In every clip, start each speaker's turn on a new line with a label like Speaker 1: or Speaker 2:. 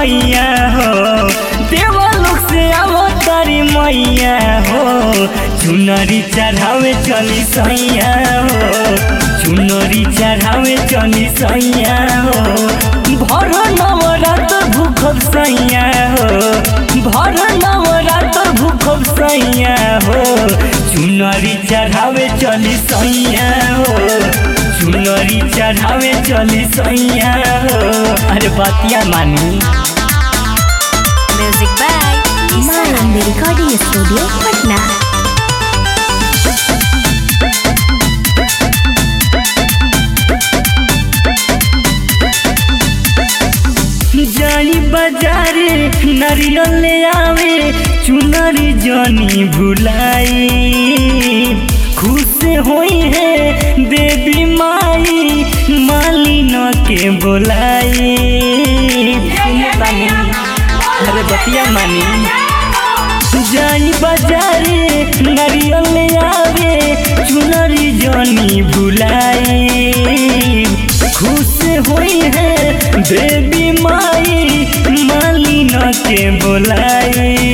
Speaker 1: सैया हो देवलोक से आवो तारी मैया हो चुनरी चढ़ावे चली सैया हो चुनरी चढ़ावे चली सैया हो भर नवरात भूखब सैया हो भर नवरात भूखब सैया हो चुनरी चढ़ावे चली सैया हो चुनरी चढ़ावे चली सैया हो अरे बतिया मानी
Speaker 2: Music by
Speaker 3: Malambi Recording Studio, Patna.
Speaker 1: जानी बाजारे नारियल ले आवे चुनरी जानी भुलाई खुश होई है देवी माई मालिन के बोलाई सुने बानी, अरे बतिया मानी जानी बाजारे नारियल ले आवे चुनरी जानी भुलाई खुश होई है देवी माई मालिन के बोलाई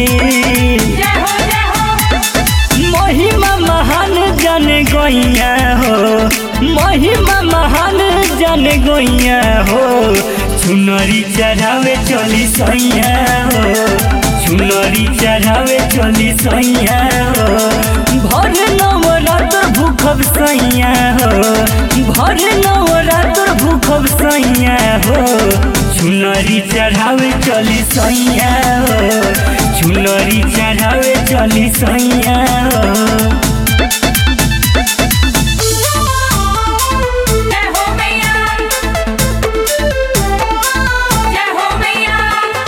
Speaker 1: महिमा महान जन गैया हो महिमा महान जन गैया हो चुनरी चढ़ावे चली सैया हो चुनरी चढ़ावे चली सैया हो भर नवरात्र भूखब सैया हो भर नवरात्र भूखब सैया हो चुनरी चढ़ावे चली सैया हो चुनरी चढ़ावे चली सैया हो
Speaker 2: जय हो मैया जय हो मैया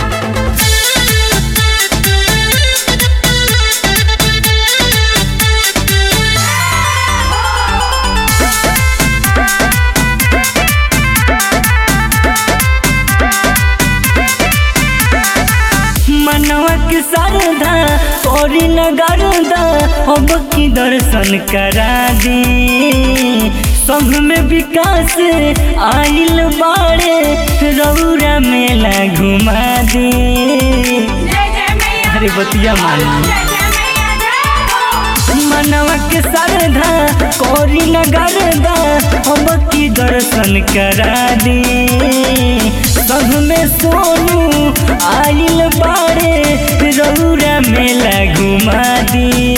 Speaker 1: मनवा के शारदा तोरी नगरदा अब की दर्शन करा दे संघ में विकास आइल बाड़े रौरा मेला घुमा दे
Speaker 2: जय जय मैया
Speaker 1: अरे बतिया मानी
Speaker 2: जय जय मैया जय हो
Speaker 1: मनवा के शारदा कोरी नगरदा अब की दर्शन करा दे संघ में सोनू आइल बाड़े रौरा मेला घुमा दे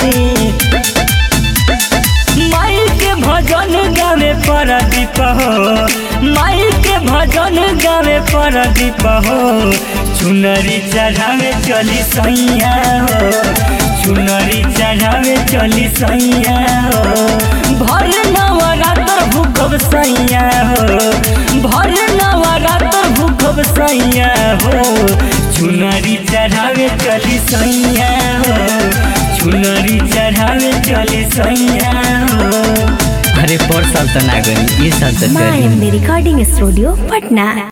Speaker 1: माई के भजन गावे परदीप हो माई के भजन गावे परदीप हो चुनरी चढ़ावे चली सैया हो चुनरी चढ़ावे चली सैया हो भर नवरात्र भूखब सैया हो भर नवरात्र भूखब सैया हो चुनरी चढ़ावे चली सैया हो चुनरी चढ़ावे चली सैया हो अरे पर साल तो ना गई ये साल तो चली
Speaker 3: Malambi Recording Studio, Patna.